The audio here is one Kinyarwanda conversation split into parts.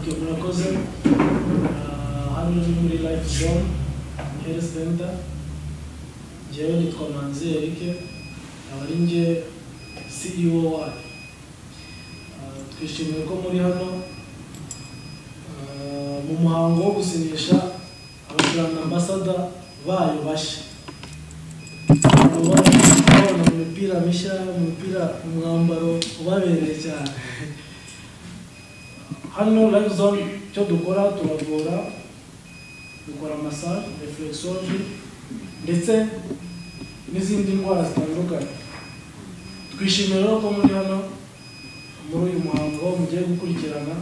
tuberculosis, uh, hano muri life zone health center njyewe nitwa manzi erike aba ari njye ceo wayo Uh, twishimiye ko muri hano uh, mu muhango wo gusinyisha abajyana ambasada bayo bashya ababona mu mipira mishya mu mipira mu mwambaro ubabereye cyane hano live zone icyo dukora turavura dukora massage reflexology ndetse n'izindi ndwara zitandukanye twishimiye rero ko muri hano muri uyu muhango mugiye gukurikirana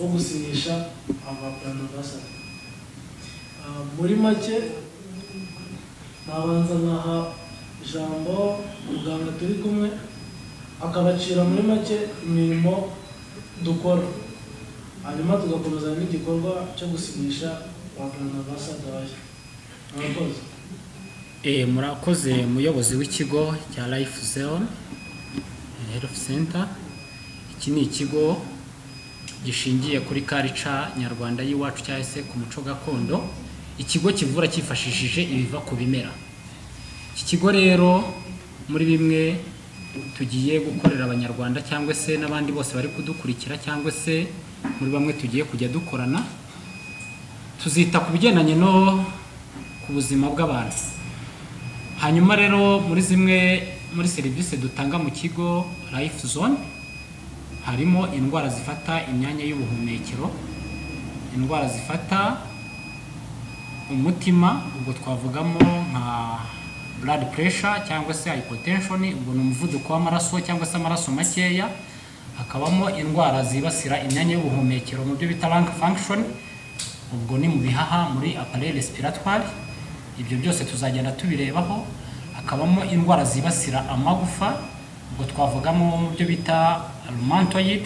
wo gusinyisha amapurano basa muri make nabanza nkaha ijambo muganga turi kumwe akabacira muri make imirimo dukora hanyuma tugakomeza n'igikorwa cyo gusinyisha abapurano basa dawaya murakoze Eh, murakoze muyobozi w'ikigo cya life zone eh, health center iki ni ikigo gishingiye kuri karica nyarwanda y'iwacu cyangwa se ku muco gakondo ikigo kivura cyifashishije ibiva ku bimera iki kigo rero muri bimwe tugiye gukorera abanyarwanda cyangwa se n'abandi bose bari kudukurikira cyangwa se muri bamwe tugiye kujya dukorana tuzita ku bigendanye no ku buzima bw'abantu hanyuma rero muri zimwe muri serivisi dutanga mu kigo life zone harimo indwara zifata imyanya y'ubuhumekero indwara zifata umutima ubwo twavugamo nka blood pressure cyangwa se hypotension ubwo ni umuvuduko w'amaraso cyangwa se amaraso makeya hakabamo indwara zibasira imyanya y'ubuhumekero mu byo bita lung function ubwo ni mu bihaha muri appareil respiratoire ibyo byose tuzagenda tubirebaho hakabamo indwara zibasira amagufa ubwo twavugamo mu byo bita rheumatoid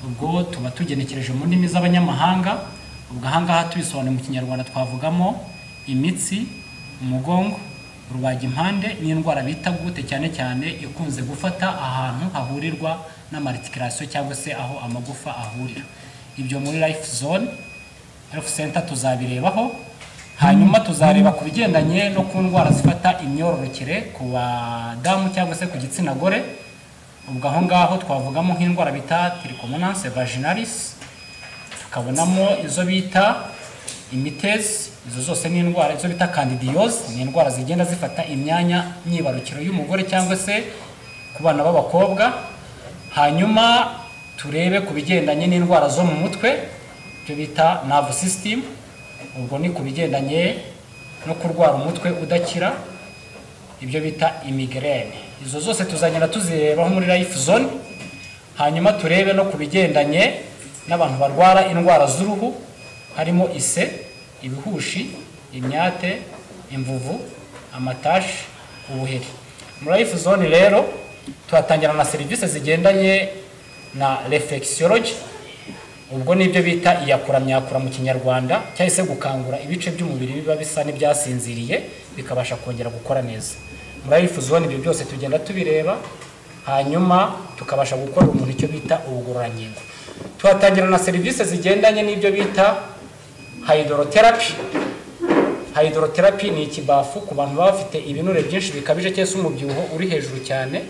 ubwo tuba tugenekereje mu ndimi z'abanyamahanga ubwo ahangaha tubisobanuye mu kinyarwanda twavugamo imitsi umugongo rubagimpande n'indwara bita gute cyane cyane ikunze gufata ahantu hahurirwa n'amaritikarasiyo cyangwa se aho amagufa ahurira ibyo muri life zone health center tuzabirebaho hanyuma tuzareba ku bigendanye no ku ndwara zifata imyororokere ku badamu cyangwa se ku gitsina gore ubwo aho ngaho twavugamo nk'indwara bita tiricomonanse vaginalis tukabonamo izo bita imitezi izo zose ni indwara izo bita candidiose ni indwara zigenda zifata imyanya myibarukiro y'umugore cyangwa se ku bana b'abakobwa hanyuma turebe ku bigendanye n'indwara zo mu mutwe ibyo bita nerve system ubwo ni ku bigendanye no kurwara umutwe udakira ibyo bita imigrene izo zose tuzagenda tuzirebaho muri life zone hanyuma turebe no ku bigendanye n'abantu barwara indwara z'uruhu harimo ise ibihushi imyate imvuvu amatashi ubuheri muri life zone rero tuhatangirana na serivisi zigendanye na reflexology ubwo ni ibyo bita iyakura myakura mu kinyarwanda cyangwa se gukangura ibice by'umubiri biba bisa n'ibyasinziriye bikabasha kongera gukora neza muri life zone ibyo byose tugenda tubireba hanyuma tukabasha gukora umuntu icyo bita ubugororangingo tuhatangira na serivisi zigendanye n'ibyo bita hayidoroterapi hayidoroterapi ni ikibafu ku bantu baba bafite ibinure byinshi bikabije cyangwa se umubyibuho uri hejuru cyane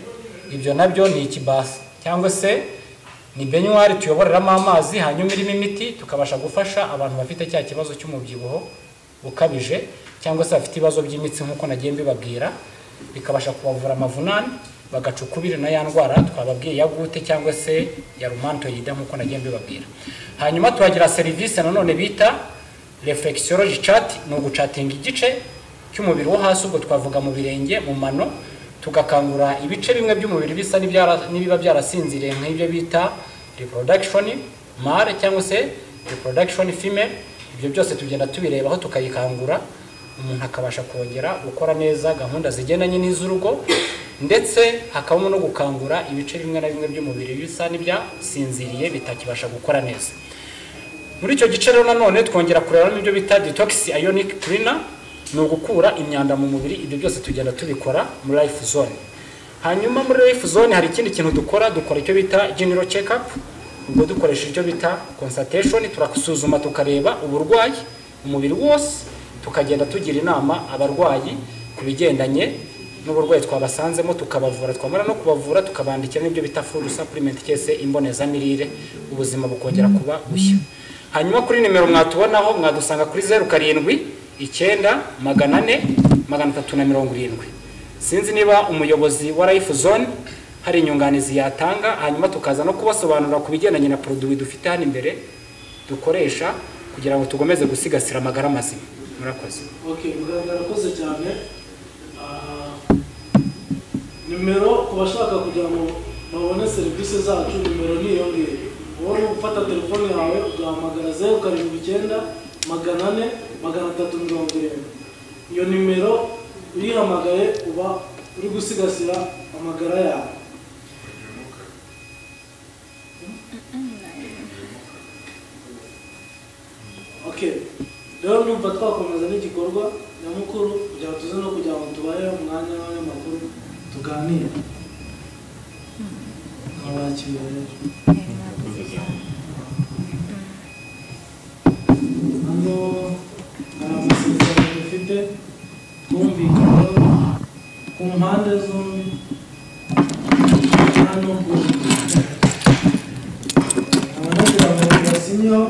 ibyo nabyo ni ikibafu cyangwa se ni benyuwari tuyoboreramo amazi hanyuma irimo imiti tukabasha gufasha abantu bafite cya kibazo cy'umubyibuho ukabije cyangwa se bafite ibibazo by'imitsi nk'uko nagiye mbibabwira bikabasha kubavura amavunane bagaca ukubiri na ya ndwara twababwiye ya gute cyangwa se ya rumantoyida nk'uko nagiye mbibabwira hanyuma tuhagira serivisi nanone bita reflexology chat ni ugucatinga igice cy'umubiri wo hasi ubwo twavuga mu birenge mu mano tugakangura ibice bimwe by'umubiri bisa n'ibiba byarasinziriye nk'ibyo bita reproduction male cyangwa se reproduction female ibyo byose tugenda tubirebaho tukayikangura umuntu akabasha kongera gukora neza gahunda zigendanye n'iz'urugo ndetse hakabamo no gukangura ibice bimwe na bimwe by'umubiri bisa n'ibyasinziriye bitakibasha gukora neza muri icyo gice rero nanone twongera kurebamo ibyo bita detox ionic cleaner ni ugukura imyanda mu mubiri ibyo byose tugenda tubikora muri life zone hanyuma muri life zone hari ikindi kintu dukora dukora icyo bita general check up ubwo dukoresha ibyo bita consultation turasuzuma tukareba uburwayi umubiri wose tukagenda tugira inama abarwayi ku bigendanye n'uburwayi twabasanzemo tukabavura twamara no kubavura tukabandikira n'ibyo bita food supplement cyangwa se imbonezamirire ubuzima bukongera kuba bushya hanyuma kuri nimero mwatubonaho mwadusanga kuri zeru karindwi icyenda magana ane magana atatu na mirongo irindwi sinzi niba umuyobozi wa life zone hari inyunganizi yatanga hanyuma tukaza no kubasobanurira ku bigendanye na poroduwi dufite hano imbere dukoresha kugira ngo tugomeze gusigasira amagara mazima murakoze okay muganga arakoze cyane Ah, nimero ku bashaka kugira ngo babone serivisi zacu nimero ntiyongere wowe ufata telefone yawe ugahamagara zeru karindwi icyenda magana ane magana atatu mirongo irindwi iyo nimero uyihamagaye uba uri gusigasira amagara yawe okay rero ndumva twakomeza n'igikorwa nyamukuru kugira ngo tuze no kugira ngo tubahe umwanya w'abanyamakuru tuganire abakiriya rero hano hari amasezerano dufite twumvikanaho ku mpande zombi hano ku abanagira ngo basinyeho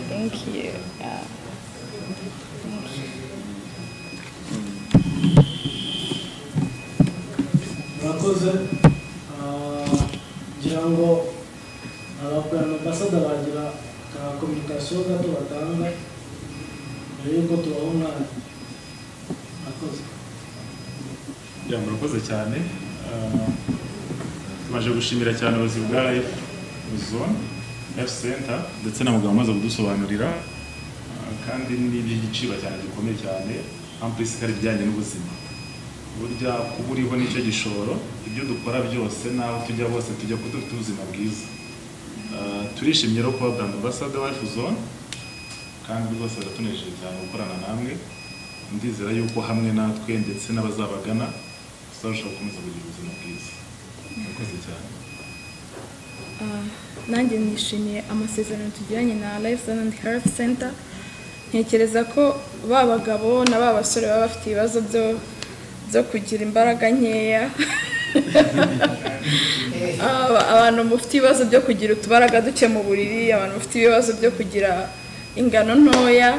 Thank you. Yeah. Thank you. murakoze Ah, ngira ngo abapurani ambasada bagira ka kominikasiyo gato batanga mbere y'uko tubaha umwanya murakoze Ya, murakoze cyane Ah, tumaze gushimira cyane ubuyobozi bwa life zone life center ndetse na muganga umaze kudusobanurira Ah, kandi n'iby'igiciro cyane gikomeye cyane amplisikari ibijyanye n'ubuzima burya kuba uriho nicyo gishoro ibyo dukora byose n'aho tujya hose tujya kuba dufite ubuzima bwiza Ah, turishimye rero kuba brand ambassador life zone kandi rwose biratunejeje cyane gukorana namwe ndizera yuko hamwe natwe ndetse n'abazabagana tuzarushaho gukomeza kugira ubuzima bwiza murakoze cyane Ah, nanjye nishimiye amasezerano tugiranye na life zone and health center ntekereza ko ba bagabo na ba basore baba bafite ibibazo byo byo kugira imbaraga nkeya Aba- abantu bafite ibibazo byo kugira utubaraga duke mu buriri abantu bafite ibibazo byo kugira ingano ntoya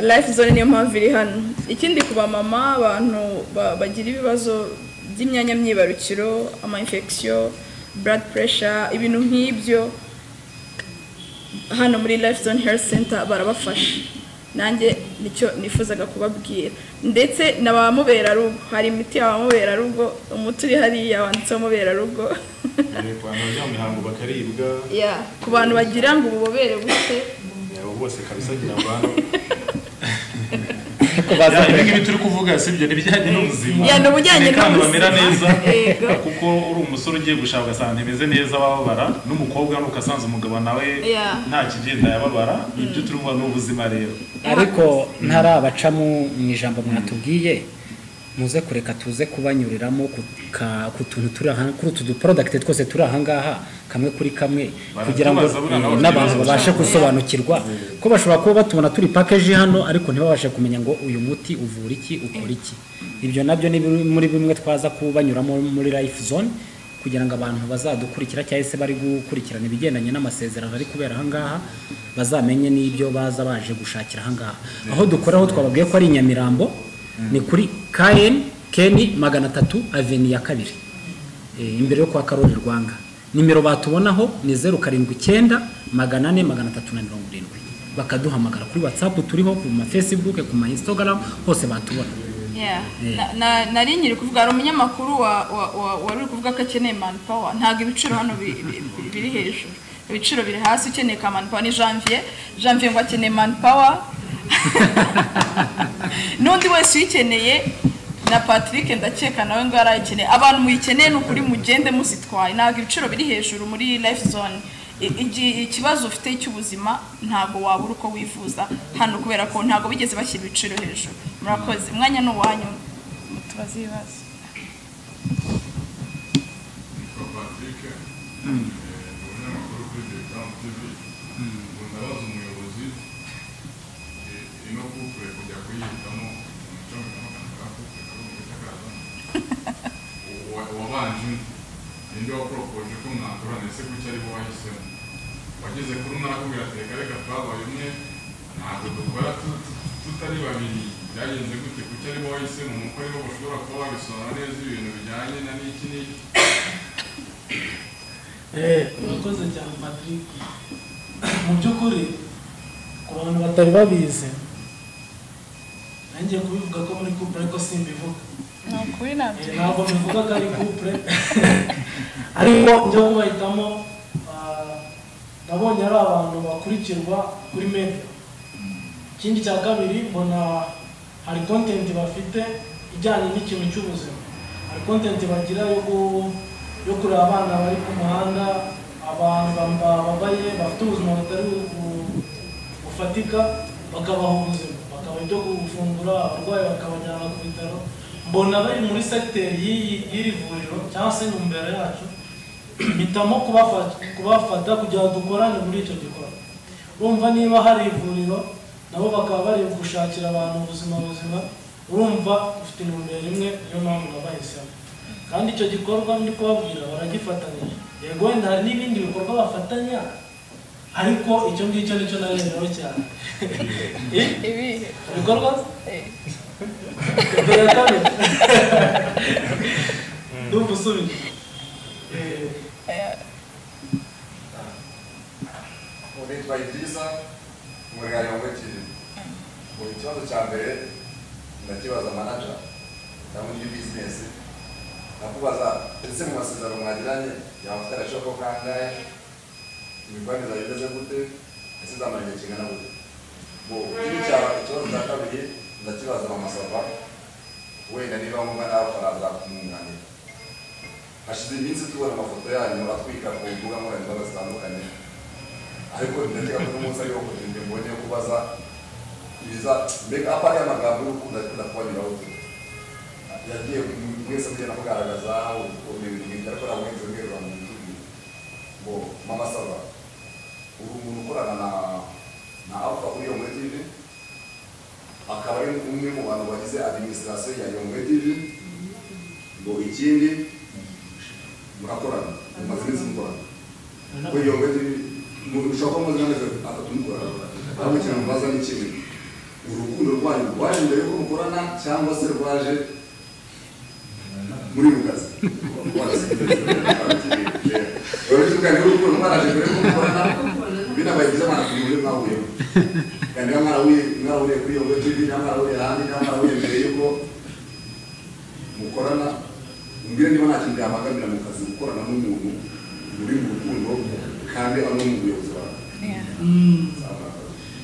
life zone niyo mpamvu iri hano ikindi ku bamama abantu ba- bagira ibibazo by'imyanya myibarukiro ama infection blood pressure ibintu nk'ibyo hano muri life zone health center barabafasha nanjye nicyo nifuzaga kubabwira ndetse na ba muberarugo hari imiti ya ba muberarugo umuti uri hariya wanditseho muberarugo ku bantu bajya mu mihango bakaribwa Ya, ku bantu bagira ngo ububobere buke abo bose kabisa ngira ngo hano ariko baza ibi ngibi turi kuvuga si ibyo ni ibijyanye n'ubuzima Ya, ni ubujyanye Ni kandi bamera neza n'ubuzima. Yego. kuko uri umusore ugiye gushaka ugasanga imeze neza bababara n'umukobwa nuko asanze umugabo nawe Ya. nta kigenda yababara ibyo turimo ni ubuzima rero ariko ntarabacamo mu ijambo mwatubwiye muze kureka tuze kubanyuriramo ku ka- ku tuntu turi aha kuri utu duporodakiti twose turi aha ngaha kamwe kuri kamwe kugira ngo Baratubaza buriya nabo eh, n'abantu bategereje babashe gusobanukirwa ko bashobora kuba batubona turi pakeji hano ariko ntibabashe kumenya ngo uyu muti uvura iki ukora iki ibyo nabyo ni bimwe muri bimwe twaza kubanyuramo muri life zone kugira ngo abantu bazadukurikira cyangwa se bari gukurikirana ibigendanye n'amasezerano ari kubera aha ngaha bazamenye n'ibyo baza baje gushakira aha ngaha aho dukora aho twababwiye ko ari i nyamirambo ni kuri kn keni magana atatu aveni ya kabiri Eh, imbere yo kwa karori rwanga nimero batubonaho ni zeru karindwi icyenda magana ane magana atatu na mirongo irindwi bakaduhamagara kuri watsapu turiho ku ma fesibuke ku ma insitagaramu hose batubona Yeah. Na- na- nari nkiri kuvuga hari umunyamakuru wa- wa- wa- wari uri kuvuga ko akeneye manpower ntabwo ibiciro hano bi- bi- bi- biri hejuru ibiciro biri hasi ukeneye ka manpower ni janvier janvier ngo akeneye manpower n'undi wese uyikeneye na patrick ndakeka nawe ngo yarayikeneye abantu muyikeneye ni ukuri mugende muzitwaye ntabwo ibiciro biri hejuru muri life zone I- igi- ikibazo ufite cy'ubuzima ntabwo wabura uko wifuza hano kubera ko ntabwo bigeze bashyira ibiciro hejuru murakoze umwanya ni uwanyu mutubaze ibibazo Yitwa Patrick eh, ni umunyamakuru kuri Detam TV ubu ndabaza umuyobozi eh, ino kufure kujya kuyihitamo umuco mikomakanira kufure kuri mu bitakaza wabanje ninde waporopoje ko mwakora ndetse kuki ari bo wahisemo wageze kuri umwe arakubwira ati reka reka twabaye umwe ntabwo dukora tu- tu- tutari babiri byagenze gute kuki ari bo wahisemo nuko ari bo bashobora kuba babisobanura neza ibintu bijyanye na n'iki n'iki murakoze cyane patrick mu by'ukuri ku bantu batari babizi nanjye kubivuga ko muri kupure ko simbivuga ni ukuri nabyo Eh, ntabwo bivuga ko ari kupure ariko njya kubahitamo ah, nabonye ari abantu bakurikirwa kuri media ikindi cya kabiri mbona hari kontenti bafite ijyanye n'ikintu cy'ubuzima hari kontenti bagira yo gu- yo kureba abana bari ku muhanda abantu bamba- bababaye bafite ubuzima butari bu- bu- bufatika bakabaha ubuzima bakabaha ibyo gufungura abarwayi bakabajyana ku bitaro mbona bari muri segiteri y'iyi- y'iri vuriro cyangwa se imbere yacu mpitamo kubafata kubafata kugira ngo dukorane muri icyo gikorwa urumva niba hari ivuriro nabo bakaba bari gushakira abantu ubuzima buzima urumva ufite intumbero imwe niyo mpamvu nabahisemo kandi icyo gikorwa ndi kubabwira baragifatanyije yego wenda hari n'ibindi bikorwa bafatanya ariko icyo ngicyo nicyo narereho cyane Eh, ibihe ibikorwa Eh, mbere ya kabiri ndumva usubije Eh, eh, ubu nitwa Idrisa umuryango wa Mutiri ubu ikibazo cya mbere ndakibaza manaja cyangwa undi bizinesi ndakubaza ese mu masezerano mwagiranye yaba afite agaciro ko kangahe imikoranire bimeze gute ese zamara igihe kingana gute ubu ikindi cya- ikibazo cya kabiri ndakibaza mama sava wenda niba ngombwa nawe akaza kumwunganira hashize iminsi tubona amafoto yanyu atwika ku mbuga nkoranyambaga zitandukanye ariko ndakeka ko umunsi ariwo kugira ngo mbone yo kubaza ibiza mbega apa ari amagambo y'urukundo ariko ndakubanyuraho tu yagiye mu- mwese mugenda kugaragaza ibintu bimwe ariko ntabwo mwenze mwerura mu gihugu ngo mama saba uri umuntu ukorana na na alpha kuri iyo muri tv akaba ari umwe mu bantu bagize administration ya iyo muri tv ngo ikindi murakorana mumaze iminsi mukorana kuri iyo muri tv umuntu ushobora kuba mumaze amezi atatu mukorana ariko ikintu mubaza ni kimwe urukundo rwanyu rwaje mbere yuko mukorana cyangwa se rwaje muri mu kazi urabizukanye urukundo mwaraje mbere yuko mukorana binabaye byiza mwanakuri muri mwahuriyemo kandi niba mwarahuriye mwarahuriye kuri iyo muri tv niba mwarahuriye ahandi niba mwarahuriye mbere yuko mukorana umbwire niba nta kintu yamagamira mu kazi gukorana n'umuntu muri mu rukundo kandi ari no mu buyobozi bawe yeah. mm, Nzamwaka.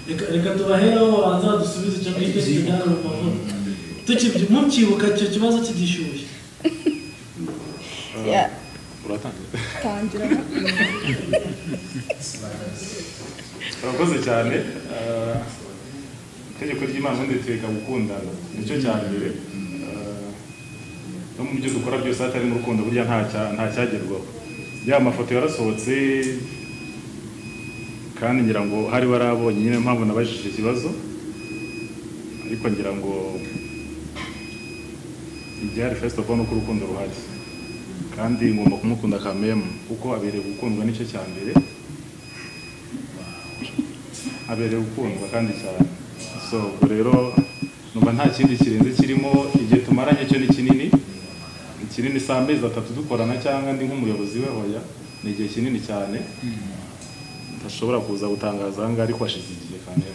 reka reka tubaheraho babanza badusubize icyo ngicyo kijyana mu mavuta tukibyi mukibuka icyo kibazo kigishyushye Yeah. uratangira tangira urakoze cyane Eh, itegeko ry'imana ubundi ritwereka gukundana nicyo cya mbere Eh, no mu byo dukora byose hatari mu rukundo burya nta cya- nta cyagerwaho ya mafoto yarasohotse kandi ngira ngo hari warabonye nyine mpamvu nabajije ikibazo ariko ngira ngo igihari first of all ni uko urukundo ruhari kandi ngomba kumukunda kamemu kuko abereye gukundwa nicyo cya mbere abereye gukundwa kandi cyane so ubwo rero numva nta kindi kirenze kirimo igihe tumaranye cyo ni kinini ni kinini si amezi atatu dukorana cyangwa ndi nk'umuyobozi we hoya ni igihe kinini cyane ntashobora kuza gutangaza aha ngaha ariko hashize igihe kandi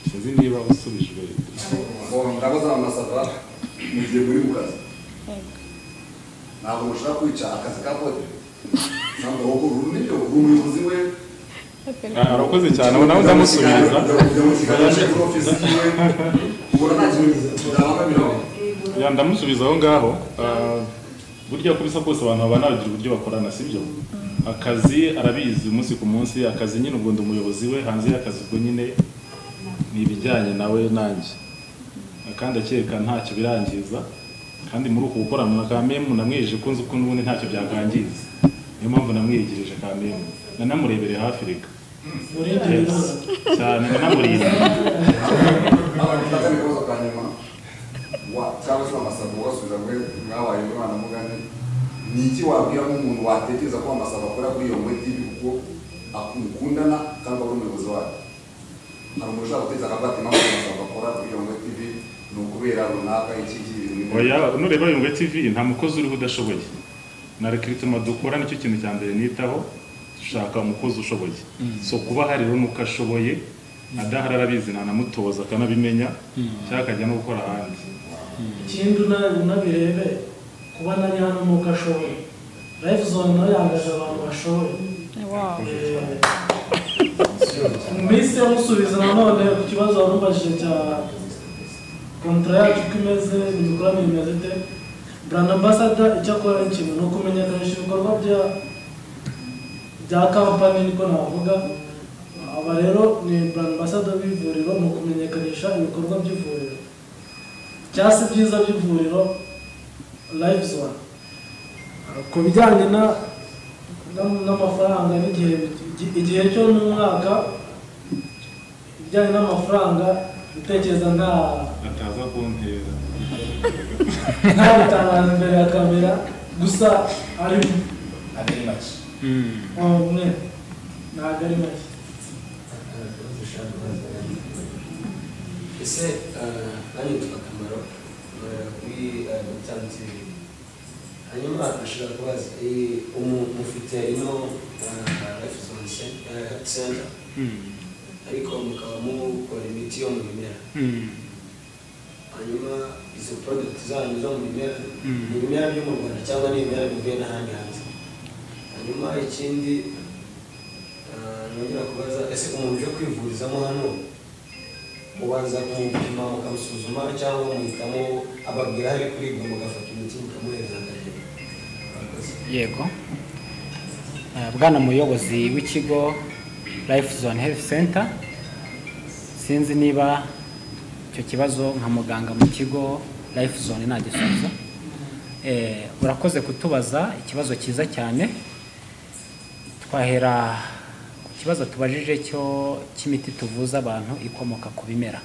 sinzi niba usubijwe ndakoze amasava mu gihe muri mu kazi ntabwo mushobora kwica akazi ka kode ntabwo wowe uru nibyo uri umuyobozi we Ah, urakoze cyane ubu nawe ndamusubiza ujya mu kiganiro cyo kuri ofisi yiwe ubona nta kintu ndabona mirongo Ya, ndamusubiza aho ngaho Ah, burya uko bisa kose abantu baba bagira uburyo bakorana sibyo akazi arabizi umunsi ku munsi akazi nyine ubwo ndi umuyobozi we hanze y'akazi ubwo nyine ni ibijyanye nawe nanjye kandi akeka ntacyo birangiza kandi muri uku gukorana na kamemu namwiyeje ko nzi ko n'ubundi ntacyo byakangiza niyo mpamvu namwiyegirije kamemu nanamurebere hafi reka murenge Yes. biroroha cyane nanamurinda abafata ibibazo bwa nyuma wa cyangwa se amasaba ubasubiza mwe mwabaye umwana mugani ni iki wabwira nk'umuntu watekereza ko amasaba akora kuri iyo muri tivi kuko mukundana cyangwa ari umuyobozi wayo hari umuntu ushobora guteza akabati mpamvu amasaba akora kuri iyo muri tivi ni ukubera runaka iki iki ibintu nk'ibyo. oya nureba yungwe tv nta mukozi uriho udashoboye na rekiritima dukora nicyo kintu cya mbere nitaho dushaka umukozi ushoboye so kuba hari rero nuko ashoboye adahari arabizi ntanamutoza akanabimenya cyangwa akajya no gukora ahandi ikindi una- unabirebe kuba nari hano nuko ashoboye life zone nayo yahagaze abantu bashoboye wow mbese musubiza nanone ku kibazo warubajije cya kontara yacu uko imeze imikoranire imeze ite brand ambassador icyo akora ni ikintu ni ukumenyekanisha ibikorwa bya bya kampani niko navuga aba rero ni brand ambassador b'ivuriro ni ukumenyekanisha ibikorwa by'ivuriro cyangwa se ibyiza by'ivuriro live zone ku bijyanye na na- n'amafaranga n'igihe bit- igihe cyo ni umwaka ibijyanye n'amafaranga gutekereza nta ataza kuntera nta bitangaza imbere ya kamera gusa ari atari make umwe ntabwo ari make ese eh, nanjye nitwa akamaro nkorera kuri dogiteri tv hanyuma nashobora kubaza eh, umu- mufite ino refuzone center ariko mukaba mukora imiti yo mu bimera hanyuma izo product zanyu zo mu bimera Mm. ni ibimera byo mu rwanda cyangwa ni ibimera bivuye n'ahandi hanze hanyuma ikindi ah, nongera kubaza ese umuntu uje kwivurizamo hano ubanza kumupima mukamusuzuma cyangwa muhitamo ababwira hari kuribwa mugafata imiti mukamuhereza akagenda Murakoze. yego Eh, bwana muyobozi w'ikigo life zone health center sinzi niba icyo kibazo nka muganga mu kigo life zone nagisubiza Eh, urakoze kutubaza ikibazo cyiza cyane twahera ku kibazo tubajije cyo cy'imiti tuvuza abantu ikomoka ku bimera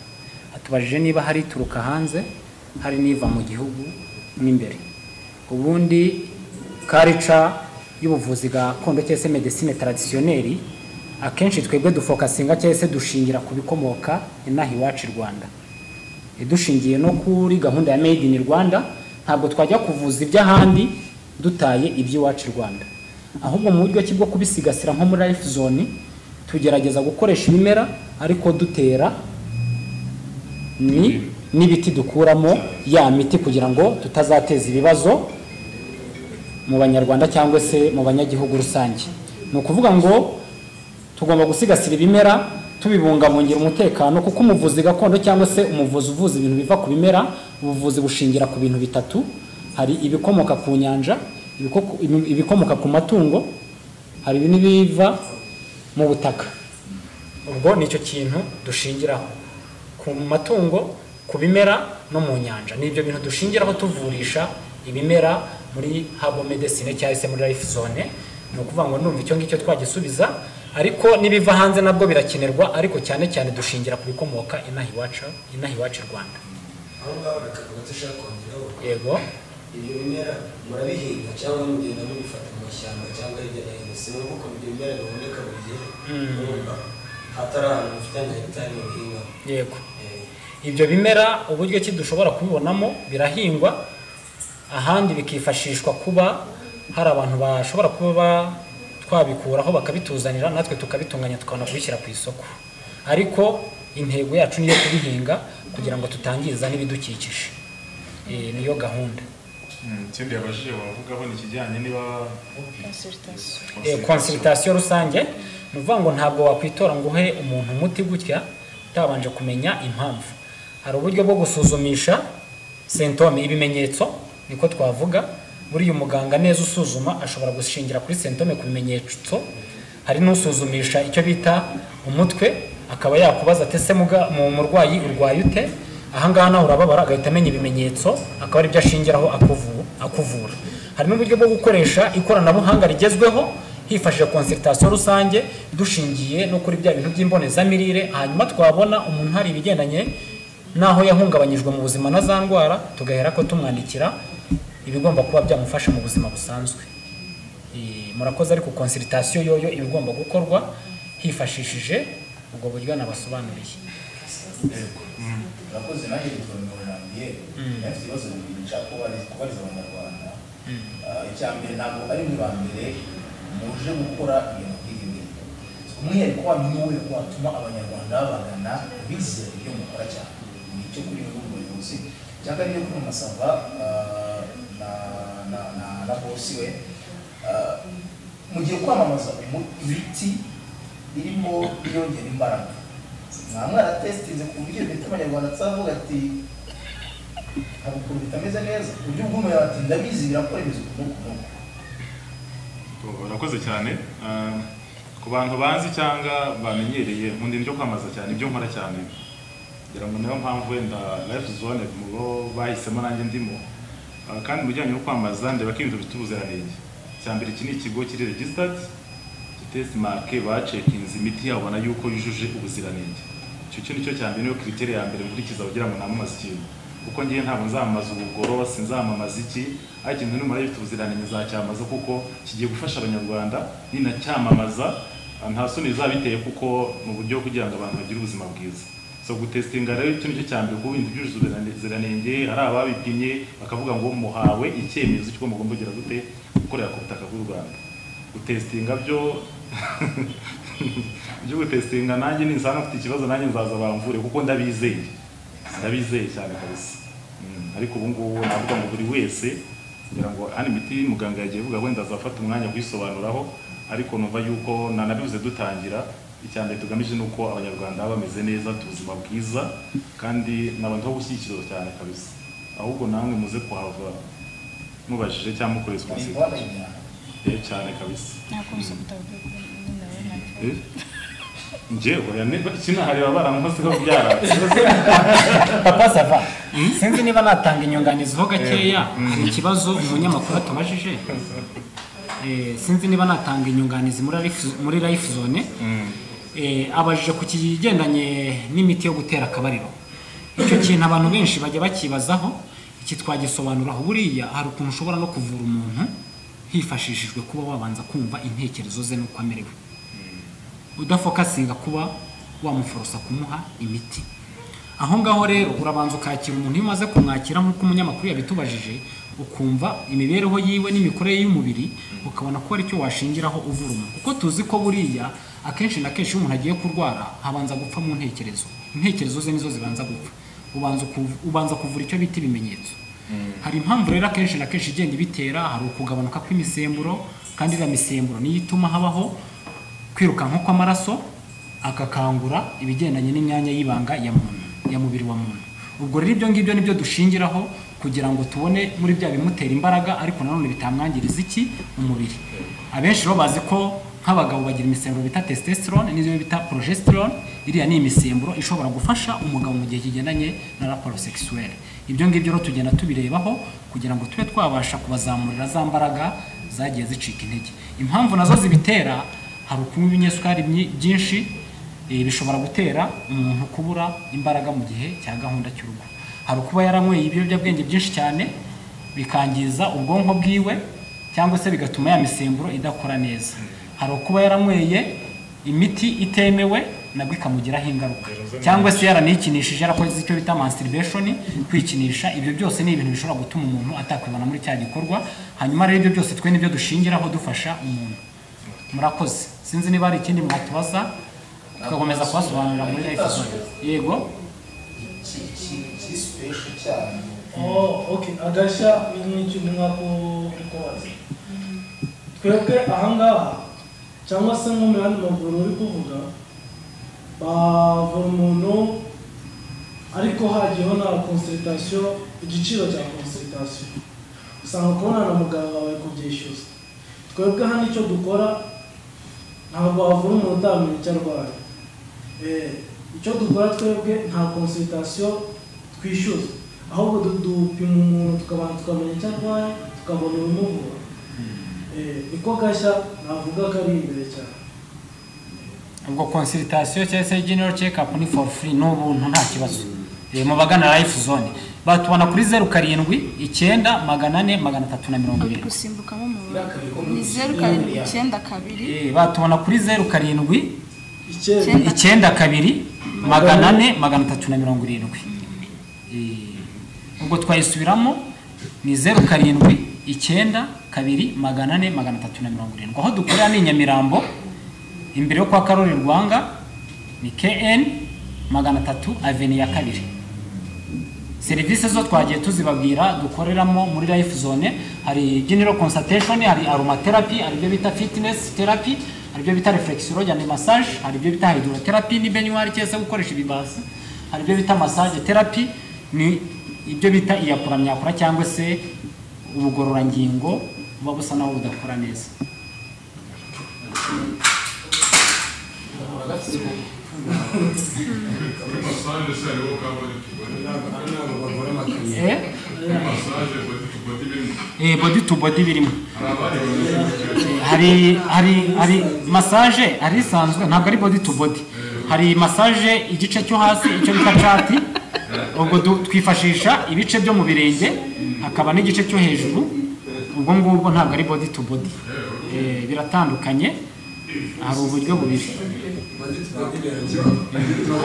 hatubajije niba hari ituruka hanze hari n'iva mu gihugu mo imbere ubundi karica y'ubuvuzi gakondo cyangwa se medesine taradisiyoneri akenshi twebwe dufokasinga cyangwa se dushingira ku bikomoka inaha iwacu i rwanda dushingiye no kuri gahunda ya made in rwanda ntabwo twajya kuvuza iby'ahandi dutaye iby'iwacu i rwanda ahubwo mu buryo ki bwo kubisigasira nko muri life zone tugerageza gukoresha ibimera ariko dutera ni n'ibiti dukuramo ya miti kugira ngo tutazateza ibibazo mu banyarwanda cyangwa se mu banyagihugu rusange ni ukuvuga ngo tugomba gusigasira ibimera tubibungabungira umutekano kuko umuvuzi gakondo cyangwa se umuvuzi uvuza ibintu biva ku bimera ubuvuzi bushingira ku bintu bitatu hari ibikomoka ku nyanja ibiko- ibikomoka ku matungo hari n'ibiva mu butaka ubwo ni icyo kintu dushingiraho ku matungo ku bimera no mu nyanja ni ibyo bintu dushingiraho tuvurisha ibimera muri habo medesine cyangwa se muri life zone ni ukuvuga ngo numva icyo ngicyo twagisubiza ariko n'ibiva hanze nabwo birakenerwa ariko cyane cyane dushingira ku bikomoka inaha iwacu inaha iwacu i rwanda aho ngaho bakavuga ko ushaka kongeraho yego ibyo bimera murabihinga cyangwa mugenda mubifata mu mashyamba cyangwa hirya no hino si ngombwa ko ibyo bimera biboneka buri gihe Mm. urumva hatari ahantu mufite nka hegitari mubihingaho yego Eh, ibyo bimera uburyo ki dushobora kubibonamo birahingwa ahandi bikifashishwa kuba hari abantu bashobora kuba ba- twabikuraho bakabituzanira natwe tukabitunganya tukabona kubishyira ku isoko ariko intego yacu niyo kubihinga kugira ngo tutangiza n'ibidukikije Eh, niyo gahunda Mm, ikindi yabajije wavugaho ni ikijyanye niba consultation Eh, consultation rusange ni ukuvuga ngo ntabwo wakwitora ngo uhe umuntu umuti gutya utabanje kumenya impamvu hari uburyo bwo gusuzumisha sentome ibimenyetso niko twavuga buriya umuganga neza usuzuma ashobora gushingira kuri sentome ku bimenyetso hari n'usuzumisha icyo bita umutwe akaba yakubaza ati ese muga- mu murwayi urwaye ute ahangaha nawe urababara agahita amenya ibimenyetso akaba aribyo ashingiraho akuvu- akuvura hari n'uburyo bwo gukoresha ikoranabuhanga rigezweho hifashishije konsultation rusange dushingiye no kuri bya bintu by'imbonezamirire hanyuma twabona umuntu hari ibigendanye n'aho yahungabanyijwe mu buzima na za ndwara tugahera ko tumwandikira ibigomba kuba byamufasha mu buzima busanzwe Eh, murakoze ariko konsiritasiyo yoyo iba igomba gukorwa hifashishije ubwo buryo nabasobanuriye urakoze nanjye yitwa Murambye nawe afite ibibazo bibiri nshaka kubariza kubariza abanyarwanda Ah, icya mbere ntabwo ari mwe ba mbere muje gukora ibintu nk'ibi ngibi umwihariko wanyu ni uwuhe ko watuma abanyarwanda babagana bizera ibyo mukora cyane ni icyo kuri we n'umuyobozi cyangwa niyo kumasaba na na na na bosi we Ah, mugiye kwamamaza umu- imiti irimo yongera imbaraga nta mwana testinze ku buryo bita abanyarwanda atavuga ati hari ukuntu bitameze neza ku buryo ubwo umuntu ati ndabizi birakora ibizi ukuntu ukuntu urakoze cyane Ah, ku bantu banzi cyangwa bamenyereye mu ndimi kwamamaza cyane ibyo nkora cyane ngira ngo niyo mpamvu wenda life zone mu bo bahisemo nanjye ndimo Ah, kandi mu bijyanye no kwamamaza ndeba ko ibintu bifite ubuziranenge icya mbere iki ni ikigo kiri registered tesimarike bacekinze imiti yabo babona yuko yujuje ubuziranenge icyo cyo nicyo cya mbere niyo kiriteri ya mbere nkurikiza kugira ngo namamaze ikintu kuko ngiye ntabwo nzamamaza ubugoro sinzamamaza iki ariko ikintu nimara gifite ubuziranenge nzacyamamaza kuko kigiye gufasha abanyarwanda ninacyamamaza ah, nta soni bizaba biteye kuko ni uburyo kugira ngo abantu bagire ubuzima bwiza so gutesitinga rero icyo nicyo cya mbere kuba ibintu byujuje ubuziranenge ari ababipimye bakavuga ngo muhawe icyemezo cy'uko mugomba kugira gute gukorera ku butaka bw'u rwanda gutesitinga byo byo gutesitinga nanjye nisanga mfite ikibazo nanjye nzaza bamvure kuko ndabizeye ndabizeye cyane kabisa Mm, ariko ubu ngubu navuga ngo buri wese kugira ngo hano imiti muganga yagiye avuga wenda azafata umwanya kuyisobanuraho ariko numva yuko nanabibuze dutangira icya mbere tugamije ni uko abanyarwanda baba bameze neza bafite ubuzima bwiza kandi n'abantu bo gushyigikirwa cyane kabisa ahubwo namwe muze kuhava mubajije cyangwa mukoresha ni umusirikare ingwara y'imyanda Eh, cyane kabisa Eh? njye oya niba kinahariba barankozeho byara papa sava sinzi niba natanga inyunganizi ho gakeya hari ikibazo umunyamakuru atumajije Eh, sinzi niba natanga inyunganizi muri life- muri life zone Eh, abajije ku kigendanye n'imiti yo gutera akabariro icyo kintu abantu benshi bajya bakibazaho iki twagisobanuraho buriya hari ukuntu ushobora no kuvura umuntu hifashishijwe kuba wabanza kumva intekerezo ze n'uko amerewe udafokasinga kuba wamuforosa kumuha imiti aho ngaho rero urabanza ukakira umuntu iyo umaze kumwakira nk'uko umunyamakuru yabitubajije ukumva imibereho yiwe n'imikorere y'umubiri ukabona ko hari icyo washingiraho uvura umuntu kuko tuzi ko buriya akenshi na kenshi iyo umuntu agiye kurwara habanza gupfa mu ntekerezo intekerezo ze nizo zibanza gupfa ubanza kuv- ubanza kuvura icyo bita ibimenyetso hari impamvu rero akenshi na kenshi igenda ibitera hari ukugabanuka kw'imisemburo kandi iriya misemburo niyo ituma habaho kwirukanka kw'amaraso agakangura ibigendanye n'imyanya y'ibanga ya muntu ya mubiri wa muntu ubwo rero ibyo ngibyo nibyo dushingiraho kugira ngo tubone muri bya bimutera imbaraga ariko nanone bitamwangiriza iki umubiri abenshi rero bazi ko nk'abagabo bagira imisemburo bita testosterone n'iyo bita progesterone iriya ni imisemburo ishobora gufasha umugabo mu gihe kigendanye na raporo sexuelle ibyo ngibyo rero tugenda tubirebaho kugira ngo tube twabasha kubazamurira za mbaraga zagiye zicika intege impamvu nazo zibitera hari ukunywa ibinyesukari byi- byinshi eh, bishobora gutera umuntu kubura imbaraga mu gihe cya gahunda cy'urugo hari ukuba yaranyweye ibiyobyabwenge byinshi cyane bikangiza ubwonko bwiwe cyangwa se bigatuma ya misemburo idakora neza hari ukuba yaranyweye imiti itemewe nabwo ikamugiraho ingaruka cyangwa se yaranikinishije yarakoze icyo bita masturbation kwikinisha ibyo byose ni ibintu bishobora gutuma umuntu atakwibana muri cya gikorwa hanyuma rero ibyo byose twe nibyo dushingiraho dufasha umuntu murakoze sinzi niba hari ikindi mwatubaza tugakomeza kubasobanurira muri life zone yego kisipesho cyane Oh, okay. Agasha n'icyo mwakurikobaza. Twebwe ahangaha cyangwa se nko mu yandi maguru uri kuvuga bavura umuntu ariko hagiyeho na consultation igiciro cya consultation usanga kubona na muganga bari kubyishyuza twebwe hano icyo dukora ntabwo wavura umuntu utamenya icyo arwaye Eh, icyo dukora twebwe nta consultation twishyuza ahubwo du- dupima umuntu tukabanza tukamenya icyo arwaye tukabona ibimuvura Eh, niko gashya navuga ko ari imbere cyane ubwo consultation cyangwa se general check up ni for free ni ubuntu nta kibazo Eh, mu bagana life zone batubona kuri zeru karindwi icyenda magana ane magana atatu na mirongo uri irindwi gusimbukamo umubare ni zeru karindwi icyenda kabiri Eh, batubona kuri zeru karindwi icyenda Icyenda. icyenda kabiri magana ane magana atatu na mirongo irindwi Eh, ubwo twayisubiramo ni zeru karindwi icyenda kabiri magana ane magana atatu na mirongo irindwi aho dukorera ni i nyamirambo imbere yo kwa karori rwanga ni kn magana atatu aveni ya kabiri serivisi zo twagiye tuzibabwira dukoreramo muri life zone hari general consultation hari aromatherapy hari ibyo bita fitness therapy hari ibyo bita reflexology and massage hari ibyo bita hydrotherapy ni benyuwari cyangwa se gukoresha ibibasi hari ibyo bita massage therapy ni ibyo bita iyakuramyakura cyangwa se ubugororangingo buba busa naho budakora neza Massage se ari wowe ukaba uri tubone. eh, Kuri massage body to body birimo. eh, body to body birimo Hari abari bameze gutyo. hari hari hari massage hari isanzwe ntabwo ari body to body hari massage igice cyo hasi icyo bita cati ubwo du- twifashisha ibice byo mu birenge hakaba n'igice cyo hejuru ubwo ngubwo ntabwo ari body to body Eh, biratandukanye hari uburyo bubiri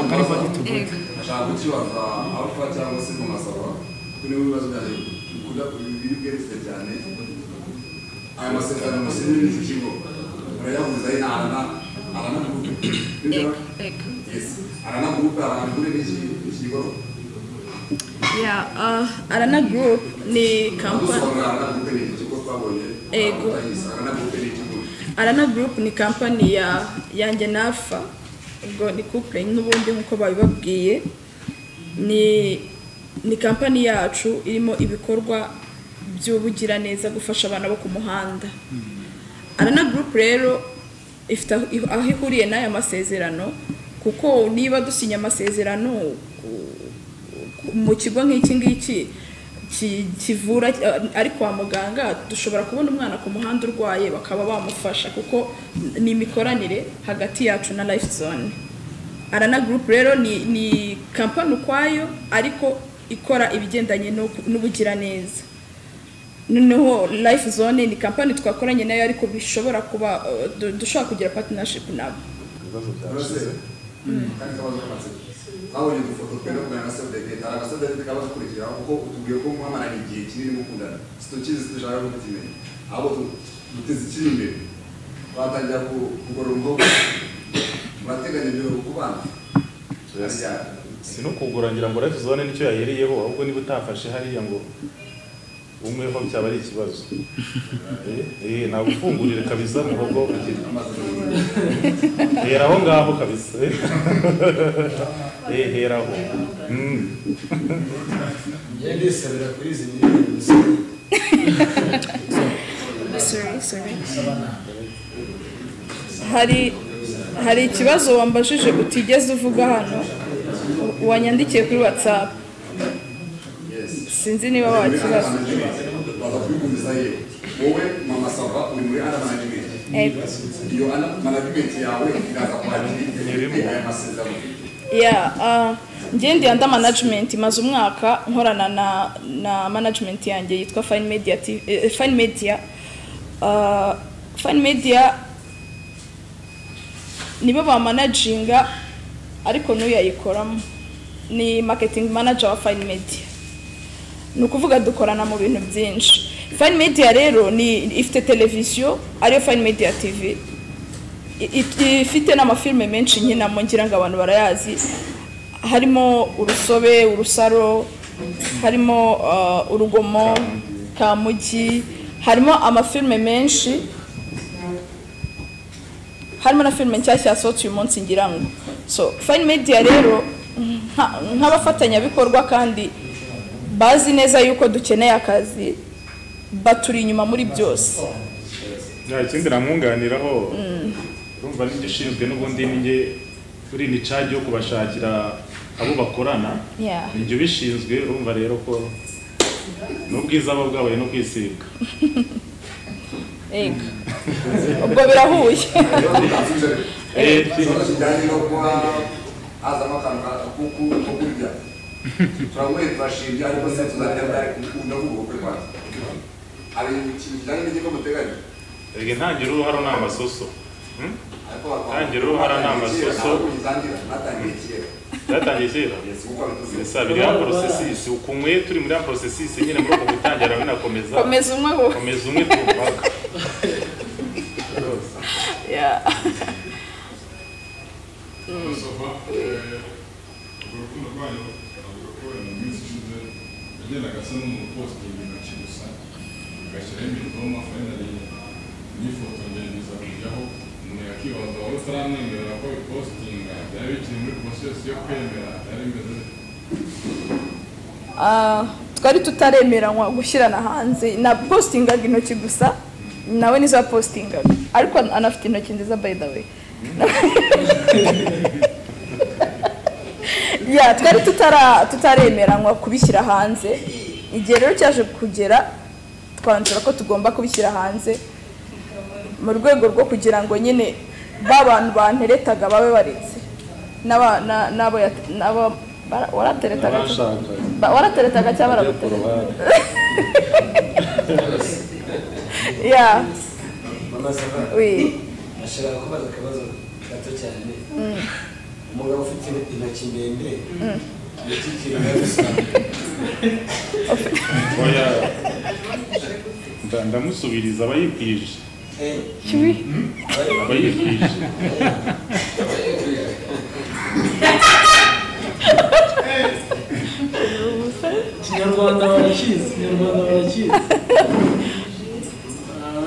ntabwo ari body to body Ego. nshaka kukibaza alpha cyangwa se mu masaba kuko niwe bibazo byaje bikunda bibiri bwerekeza cyane aya masezerano musinye n'iki kigo murayahuza ari arana arana gurupe Ego, ego. yes arana gurupe arana kuri n'iki kigo Yeah, uh, Arana Group ni kampani dusobanura arana gurupe ni iki kigo twabonye Ego. Yes, arana gurupe ni ikigo Arana Group ni kampani ya yanjye nafa ubwo ni couple n'ubundi nk'uko babibabwiye ni ni kampani yacu irimo ibikorwa by'ubugiraneza gufasha abana bo ku muhanda Arana Group rero ifite aho aho ihuriye n'aya masezerano kuko niba dusinya amasezerano ku- mu kigo nk'iki ngiki ki- kivura eh, ari kwa muganga dushobora kubona umwana ku muhanda urwaye bakaba bamufasha kuko ni imikoranire hagati yacu na life zone arana group rero ni, ni kampani ukwayo ariko ikora ibigendanye no- n'ubugiraneza noneho life zone ni kampani twakoranye nayo ariko bishobora kuba eh, du- dushobora kugira partnership nabo Muraze, kandi kabazo kamatsiko twabonye udufoto twenda kugana na sodegete hari agasodegete kaba dukurikiraho kuko utubwiye ko muhamarana igihe kinini mukundana situkizi dushaka ko tukimenya ahubwo tu- duteze ikiri imbere twatangira ku- kugorora umwuka murateganya ibyo kubana Harya, si no kugura ngira ngo life zone nicyo yayiriyeho ahubwo niba utafashe hariya ngo umwe ho byaba ari ikibazo Eh, eh nagufungurire kabisa muhogo ukiri hera aho ngaho kabisa eh. eh hera aho Mm. njye ndisabira kuri izi miliyoni gusa Sorry, sorry. hari hari ikibazo wambajije utigeze uvuga hano wanyandikiye kuri whatsapp sinzi niba wakibaza baza kubigumiza yewe wowe mama sava uri muri ana management Eh, iyo ana management yawe iraza kwakira aya masezerano yeah, ah, njye ndi anda management maze umwaka nkorana na, na management yanjye yitwa fine media TV, eh, fine media Ah, fine media nibo bamanaginga ariko n'uyayikoramo ni marketing manager wa fine media ni ukuvuga dukorana mu bintu byinshi fine media rero ni ifite televiziyo ariyo fine media tv I- i- ifite n'amafilime menshi nkinamo ngira ngo abantu barayazi harimo urusobe urusaro harimo uh, urugomo kamugi harimo amafilime menshi harimo na filime nshyashya yasohotse uyu munsi ngira ngo so fine media rero nka- nk'abafatanyabikorwa kandi bazi neza yuko dukeneye akazi baturi inyuma muri byose nta kindi namwunganiraho urumva n'ibyo ushinzwe n'ubundi n'inge uri ni cagi yo kubashakira abo bakorana Yeah. nibyo bishinzwe urumva rero ko n'ubwiza buba bwabaye no kwisiga Ego. ubwo birahuye rero ntazuze Eh, ikibazo kijyanye no kuba hazamo akantu ka kuku ko kurya turamuye turashinja ariko se tuzarya byari kumukunda kuko kuri kwanza hari ikintu kijyanye n'ikigo muteganya Erega intangira uruhara ni amasoso Hmm? ariko bakaba- Tangira uruhara ni amasoso. ntabwo uyitangira, batangiye kera byatangiye kera Yes, kuko abituzi. bisa biri ya porosesisi ukunyweye turi muri ya porosesisi nyine muri uko gutangira binakomeza komeza umwe wowe komeza umwe tumpaka Yeah. Sava, urwo rukundo rwanyu avuga ko mu minsi ishize yagendaga asa n'umuntu uposita ibintu intoki gusa agashyiraho imitoma fayinali n'ifoto ngerageza kujyaho umuntu yakibaza wowe utaramwemerera ko bipositinga byari bikiri muri porosesi yo kwemera byari bimeze Ah, twari tutaremeranywa gushyirana hanze na postingaga intoki gusa nawe nizo yapostingaga ariko an- anafite intoki nziza by the way ya twari tutara tutaremeranywa kubishyira hanze igihe rero cyaje kugera twanzura ko tugomba kubishyira hanze mu rwego rwo kugira ngo nyine ba bantu banteretaga babe baretse n'aba- na- n'abo yat- n'abo bara- warateretaga cyangwa- Abashaka. Ba- warateretaga cyangwa Ajya ku baragutereta ruhande. ya mama sava we ashaka kubaza akabazo gato cyane umugabo ufite intoki ndende yakikira gusa oya Nda- ndamusubiriza abayibwije Eh, kibi abayibwije kinyarwanda barakizi kinyarwanda barakizi Ah,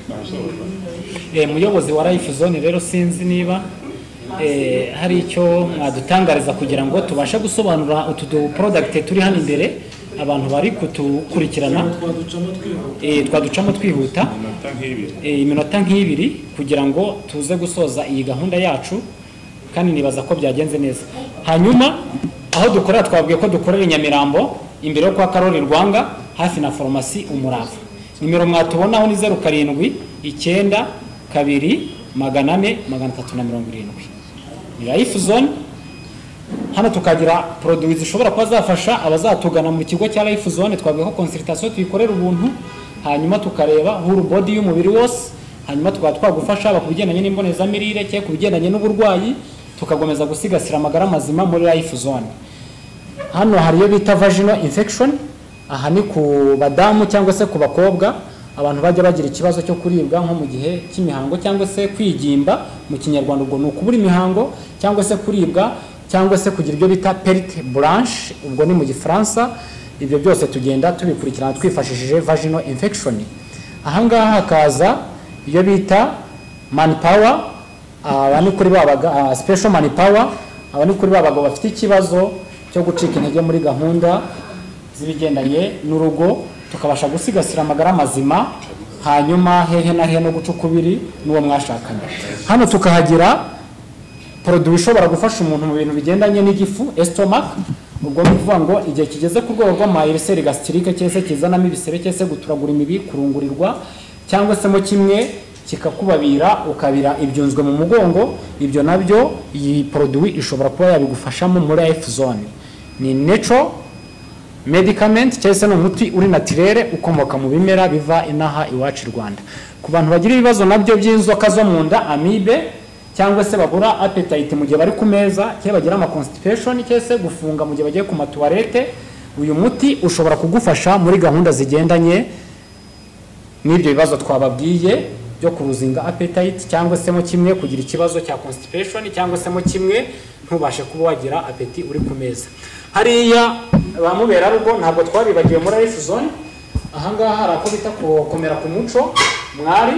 ntabishobora Eh, muyobozi wa life zone rero sinzi niba eh, hari icyo mwadutangariza kugira ngo tubashe gusobanura utu du product turi hano imbere abantu bari kutukurikirana twaducamo twihuta eh, twaducamo twihuta amanota nk'ibiri eh, iminota nk'ibiri kugira ngo tuze gusoza iyi gahunda yacu kandi nibaza ko byagenze neza hanyuma aho dukorera twabwiye ko dukorera i nyamirambo imbere yo kwa karori rwanga hafi na farumasi umurava nimero mwatubonaho ni zeru karindwi icyenda kabiri magana ane magana atatu na mirongo irindwi ni life zone hano tukagira poroduwi zishobora kuba zafasha abazatugana mu kigo cya life zone twavuga ko consultation tuyikorera ubuntu hanyuma tukareba whole body y'umubiri wose hanyuma tukaba twagufasha haba ku bigendanye n'imbonezamirire cyangwa ku bigendanye n'uburwayi tukakomeza gusigasira amagara mazima muri life zone hano hari iyo bita vaginal infection aha ni ku badamu cyangwa se ku bakobwa abantu bajya bagira ikibazo cyo kuribwa nko mu gihe cy'imihango cyangwa se kwigimba mu kinyarwanda ubwo ni ukubura imihango cyangwa se kuribwa cyangwa se kugira ibyo bita perite blanche ubwo ni mu gifaransa ibyo byose tugenda tubikurikirana twifashishije vaginal infection ahangaha hakaza iyo bita manpower aba ni kuri babaga special manpower aba ni kuri babagabo bafite ikibazo cyo gucika intege muri gahunda z'ibigendanye n'urugo tukabasha gusigasira amagara mazima hanyuma hehe na hehe no guca ukubiri n'uwo mwashakanye hano tukahagira poroduwi ishobora gufasha umuntu mu bintu bigendanye n'igifu estomach ubwo ni ukuvuga ngo igihe kigeze ku rwego rw'amayiriseri gasitirike cyese kizanamo ibisebe cyese guturagura imibi kurungurirwa cyangwa se mo kimwe kikakubabira ukabira ibyunzwe mu mugongo ibyo nabyo iyi poroduwi ishobora kuba yabigufashamo muri life zone ni neco medicament cyangwa se ni umuti uri natirere ukomoka mu bimera biva inaha iwacu i rwanda ku bantu bagira ibibazo nabyo by'inzoka zo mu nda amibe cyangwa se babura appetite mu gihe bari ku meza cyangwa bagira ama constipation cyangwa se gufunga mu gihe bagiye ku matuwarete uyu muti ushobora kugufasha muri gahunda zigendanye n'ibyo bibazo twababwiye byo kuruzinga appetite cyangwa se mo kimwe kugira ikibazo cya constipation cyangwa se mo kimwe ntubashe kuba wagira apeti uri ku meza hariya ba muberarugo ntabwo twabibagiwe muri life zone ahangaha hari ako bita gukomera ku muco mwari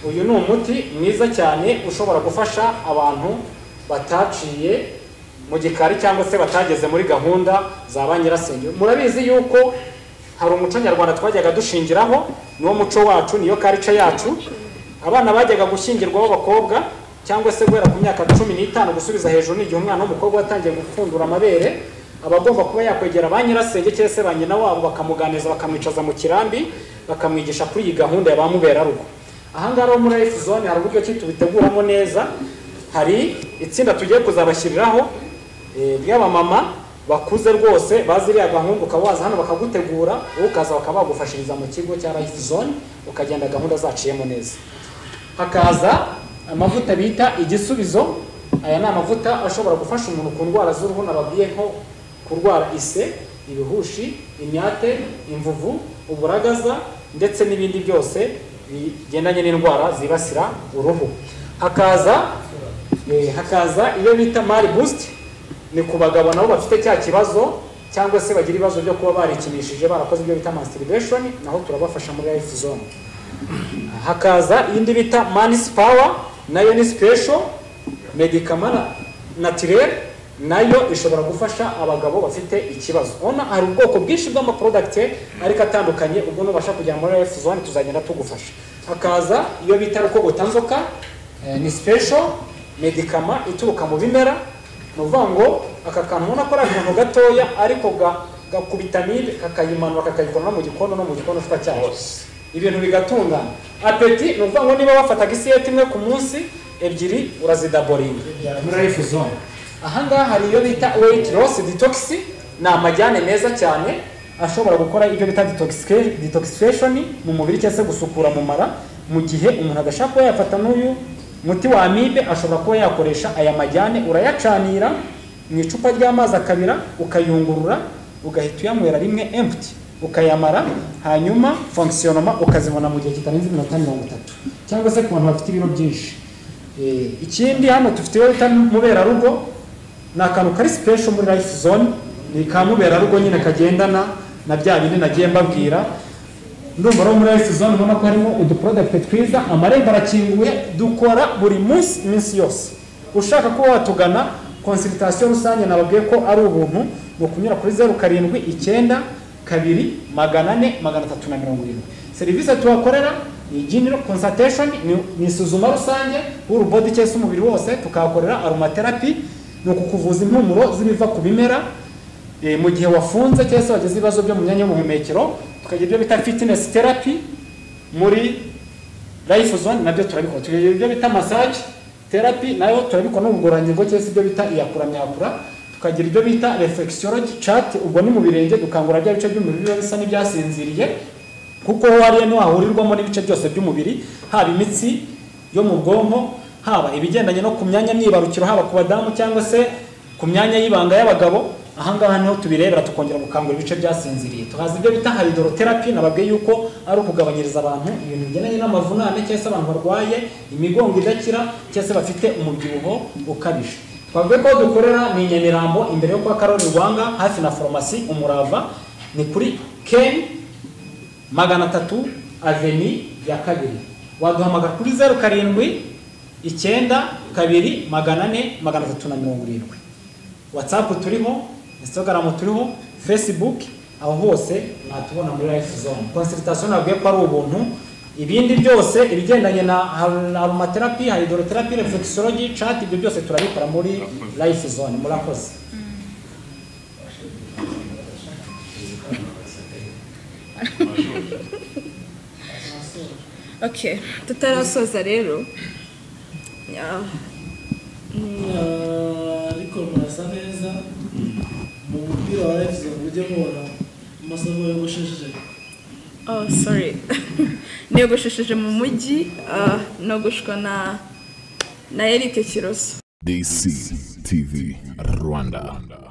uyu ni umuti mwiza cyane ushobora gufasha abantu bataciye mu gikari cyangwa se batageze muri gahunda za ba nyirasenge murabizi yuko hari umuco nyarwanda twajyaga dushingiraho niwo muco wacu niyo karica yacu abana bajyaga gushyingirwa b'abakobwa cyangwa se guhera ku myaka cumi n'itanu gusubiza hejuru n'igihe umwana w'umukobwa watangiye gupfundura amabere aba agomba kuba yakwegera ba nyirasenge cyangwa se ba nyina wabo bakamuganiza bakamwicaza mu kirambi bakamwigisha kuri iyi gahunda ya ba muberarugo ahangaha rero muri life zone hari uburyo ki tubiteguramo neza hari itsinda tugiye kuzabashyiriraho ry'abamama bakuze rwose bazi iriya gahunda ukaba waza hano bakagutegura wowe ukaza bakaba bagufashiriza mu kigo cya life zone ukagenda gahunda zaciyemo neza hakaza amavuta bita igisubizo aya ni amavuta ashobora gufasha umuntu ku ndwara z'uruhu nababwiye nko kurwara ise ibihushi imyate imvuvu uburagaza ndetse n'ibindi byose bigendanye n'indwara zibasira uruhu hakaza hakaza iyo bita mari busiti ni ku bagabo nabo bafite cya kibazo cyangwa se bagira ibibazo byo kuba barikinishije barakoze ibyo bita masturbation naho turabafasha muri life zone hakaza iyindi bita manisi pawa nayo ni sipesho medikama natirere nayo ishobora gufasha abagabo bafite ikibazo ubona hari ubwoko bwinshi bw'amaprodagite ariko atandukanye ubwo nubasha kujya muri life zone tuzagenda tugufasha hakaza iyo bita rukogotanzoka ni sipesho medikama ituruka mu bimera ni ukuvuga ngo aka kantu ubona ko ari akantu gatoya ariko gakubitamide kakayimanura kakayikora no mu gikondo no mu gikondo cyitwa cyose ibintu bigatungana apeti ni ukuvuga ngo niba wafataga isiyete imwe ku munsi ebyiri urazidaboringa muri life zone ahangaha hari iyo bita weight loss detox ni amajyane meza cyane ashobora gukora ibyo bita detoxification mu mubiri cyangwa se gusukura mu mara mu gihe umuntu adashaka kuba yafata n'uyu muti wa amibe ashobora kuba yakoresha aya majyane urayacanira mu icupa ry'amazi akabira ukayungurura ugahita uyanywera rimwe empty ukayamara hanyuma fongisiyonoma ukazibona mu gihe kitarenze iminota mirongo itatu cyangwa se ku bantu bafite ibiro byinshi ikindi hano dufite iyo bita muberarugo ni akantu kari sipesho muri life zone ni ka muberarugo nyine kagendana na bya bindi nagiye mbabwira ndumva rero muri life zone ubona ko harimo uduporodagite twiza amarembo arakinguye dukora buri munsi iminsi yose ushaka kuba watugana konsiritasiyo rusange nababwiye ko ari ubuntu ni ukunyura kuri zeru karindwi icyenda kabiri magana ane magana atatu na mirongo irindwi serivisi tuhakorera ni general consultation ni isuzuma rusange w'uru body cyangwa se umubiri wose tukahakorera aromatherapy ni ukukuvuza impumuro z'ibiva ku bimera mu gihe wafunze cyangwa se wagize ibibazo byo mu myanya y'ubuhumekero tukagira ibyo bita fitness therapy muri life zone nabyo turabikora tukagira ibyo bita massage therapy nayo turabikora n'ubugororangingo cyangwa se ibyo bita iyakura myakura tukagira ibyo bita reflexology chat ubwo ni mu birenge dukangura bya bice by'umubiri biba bisa n'ibyasinziriye kuko hariya niho hahurirwamo n'ibice byose by'umubiri haba imitsi yo mu bwonko haba ibigendanye no ku myanya myibarukiro haba ku badamu cyangwa se ku myanya y'ibanga y'abagabo ahangaha niho tubirebera tukongera gukangura ibice byasinziriye tuhazi ibyo bita hydrotherapy nababwiye yuko ari ukugabanyiriza abantu ibintu bigendanye n'amavunane cyangwa se abantu barwaye imigongo idakira cyangwa se bafite umubyibuho ukabije twavuga ko dukorera ni nyamirambo imbere yo kwa karori rwanga hafi na farumasi umurava ni kuri keni magana atatu aveni ya kabiri waduhamagara kuri zeru karindwi icyenda kabiri magana ane magana atatu na mirongo irindwi watsapu turiho instagaramu turiho fesibuke aho hose mwatubona muri life zone konsiritasiyo nabwiye ko ari ubuntu ibindi byose ibigendanye na aromaterapi hayidoroterapi reflexology chat ibyo byose turabikora muri life zone murakoze okay tutarasoza rero yeah. ariko murasa neza mu mupira wa life zone mujye mubona amasaha yogoshesheje oh sorry niyogoshesheje mu mujyi ah, nogoshwa na na Eric Kiroso DCTV Rwanda.